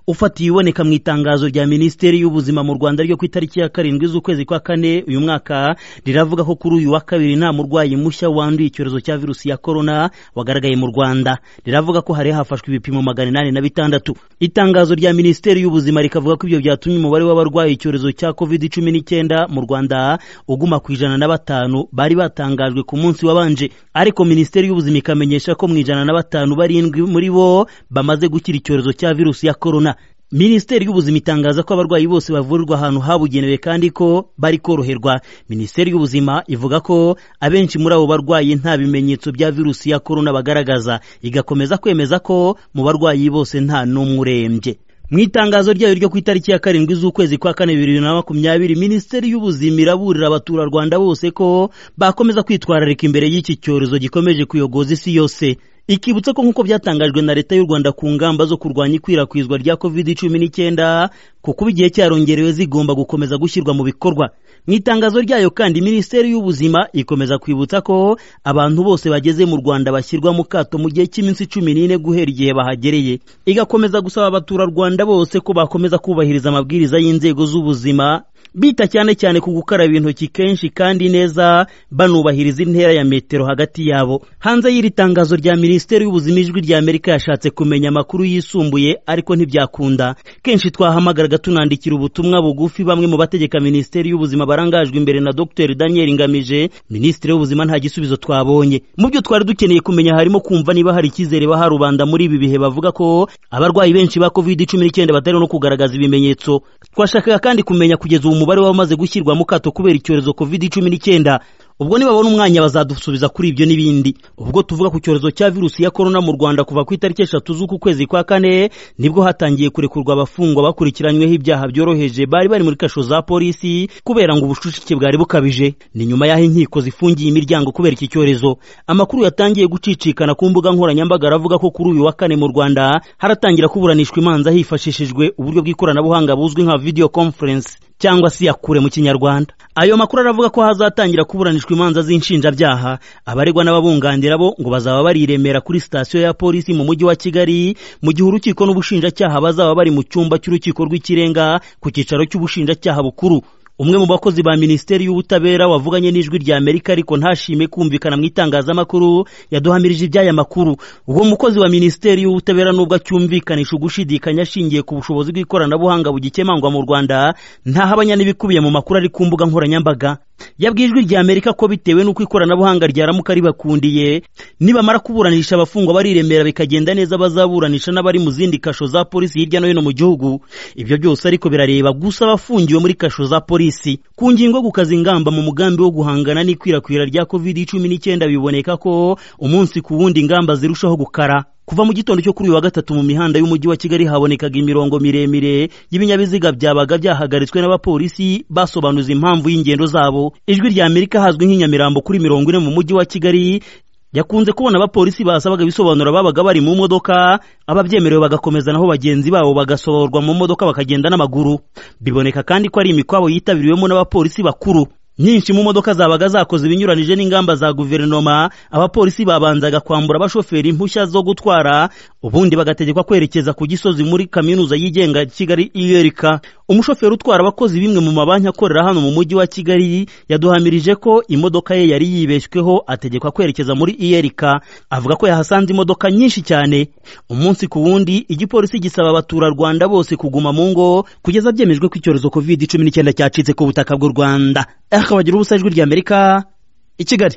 ufatiye ibiboneka mu itangazo rya minisiteri y'ubuzima mu rwanda ryo ku itariki ya karindwi z'ukwezi kwa kane uyu mwaka riravuga ko kuri uyu wa kabiri nta murwayi mushya wanduye icyorezo cya virusi ya korona wagaragaye mu rwanda riravuga ko hari hafashwe ibipimo magana inani na bitandatu itangazo rya minisiteri y'ubuzima rikavuga ko ibyo byatumye umubare w'abarwaye icyorezo cya covid cumi n'icyenda mu rwanda uguma ku ijana na batanu bari batangajwe ku munsi wabanje ariko minisiteri y'ubuzima ikamenyesha ko mu ijana na batanu barindwi muri bo bamaze gukira icyorezo cya virusi ya korona minisiteri y'ubuzima itangaza ko abarwayi bose bavurirwa ahantu habugenewe kandi ko bari koroherwa minisiteri y'ubuzima ivuga ko abenshi muri abo barwayi nta bimenyetso bya virusi ya korona bagaragaza igakomeza kwemeza ko mu barwayi bose nta n'umwe urembye mu itangazo ryayo ryo ku itariki ya karindwi z'ukwezi kwa kane bibiri na makumyabiri minisiteri y'ubuzima iraburira abaturarwanda bose ko bakomeza kwitwararika imbere y'iki cyorezo gikomeje kuyogoza isi yose ikibutsa ko nk'uko byatangajwe na leta y'u rwanda ku ngamba zo kurwanya ikwirakwizwa rya covid cumi n'icyenda kuko igihe cyarongerewe zigomba gukomeza gushyirwa mu bikorwa mu itangazo ryayo kandi minisiteri y'ubuzima ikomeza kwibutsa ko abantu bose bageze mu rwanda bashyirwa mu kato mu gihe cy'iminsi cumi n'ine guhera igihe bahagereye igakomeza gusaba abaturarwanda bose ko bakomeza kubahiriza amabwiriza y'inzego z'ubuzima bita cyane cyane ku gukaraba intoki kenshi kandi neza banubahiriza intera ya metero hagati yabo hanze y'iri tangazo rya minisiteri y'ubuzima ijwi rya amerika yashatse kumenya amakuru yisumbuye ariko ntibyakunda kenshi twahamagaraga tunandikira ubutumwa bugufi bamwe mu bategeka minisiteri y'ubuzima barangajwe imbere na dr daniel ngamije minisitiri w'ubuzima nta gisubizo twabonye mu byo twari dukeneye kumenya harimo kumva niba hari icyizere baha rubanda muri ibi bihe bavuga ko abarwayi benshi ba covid cumi n'icyenda batari no kugaragaza ibimenyetso twashakaga kandi kumenya kugeza ubu umubare w'abamaze gushyirwa mu kato kubera icyorezo covid cumi n'icyenda ubwo nibabona umwanya bazadusubiza kuri ibyo n'ibindi ubwo tuvuga ku cyorezo cya virusi ya korona mu rwanda kuva ku itariki eshatu z'uku kwezi kwa kane nibwo hatangiye kurekurwa abafungwa bakurikiranyweho ibyaha byoroheje bari bari muri kasho za polisi kubera ngo ubucucike bwari bukabije ni nyuma y'aho inkiko zifungiye imiryango kubera iki cyorezo amakuru yatangiye gucicikana ku mbuga nkoranyambaga aravuga ko kuri uyu wa kane mu rwanda haratangira kuburanishwa imanza hifashishijwe uburyo bw'ikoranabuhanga buzwi nka video conference cyangwa si yakure mu kinyarwanda ayo makuru aravuga ko hazatangira kuburanishwa imanza z'inshinjabyaha abaregwa n'ababunganira bo ngo bazaba bari iremera kuri sitasiyo ya polisi mu mujyi wa kigali mu gihe urukiko n'ubushinjacyaha bazaba bari mu cyumba cy'urukiko rw'ikirenga ku cyicaro cy'ubushinjacyaha bukuru umwe mu bakozi ba minisiteri y'ubutabera wavuganye n'ijwi rya amerika ariko ntashime kumvikana mu itangazamakuru yaduhamirije iby'aya makuru uwo mukozi wa minisiteri y'ubutabera nubwo acyumvikanisha ugushidikanya ashingiye ku bushobozi bw'ikoranabuhanga bugikemangwa mu rwanda ntahabanya n'ibikubiye mu makuru ari ku mbuga nkoranyambaga yabwiye ijwi rya amerika ko bitewe n'uko ikoranabuhanga ryaramuka ribakundiye nibamara kuburanisha abafungwa bariremera bikagenda neza bazaburanisha n'abari mu zindi kasho za polisi hirya no hino mu gihugu ibyo byose ariko birareba gusa abafungiwe muri kasho za polisi ku ngingo yo gukaza ingamba mu mugambi wo guhangana n'ikwirakwira rya covid cumi n'icyenda biboneka ko umunsi ku wundi ingamba zirushaho gukara kuva mu gitondo cyo kuri uyu wa gatatu mu mihanda y'umujyi wa kigali habonekaga imirongo miremire y'ibinyabiziga byabaga byahagaritswe n'abapolisi basobanuza impamvu y'ingendo zabo ijwi rya amerika hazwi nk'inyamirambo kuri mirongo ine mu mujyi wa kigali yakunze kubona abapolisi basabaga ibisobanuro babaga bari mu modoka ababyemerewe bagakomeza naho bagenzi babo bagasohorwa mu modoka bakagenda n'amaguru biboneka kandi ko ari imikwabo yitabiriwemo n'abapolisi bakuru nyinshi mu modoka zabaga zakoze ibinyuranije n'ingamba za guverinoma abapolisi babanzaga kwambura abashoferi impushya zo gutwara ubundi bagategekwa kwerekeza ku gisozi muri kaminuza yigenga kigali iyerika umushoferi utwara abakozi bimwe mu mabanki akorera hano mu mujyi wa kigali yaduhamirije ko imodoka ye yari yibeshyweho ategekwa kwerekeza muri iyerika avuga ko yahasanze imodoka nyinshi cyane umunsi ku wundi igipolisi gisaba abaturarwanda bose kuguma mu ngo kugeza byemejwe ko icyorezo covid cumi n'icyenda cyacitse ku butaka bw'u rwanda akabagira ubusa ijwi ry'amerika i kigali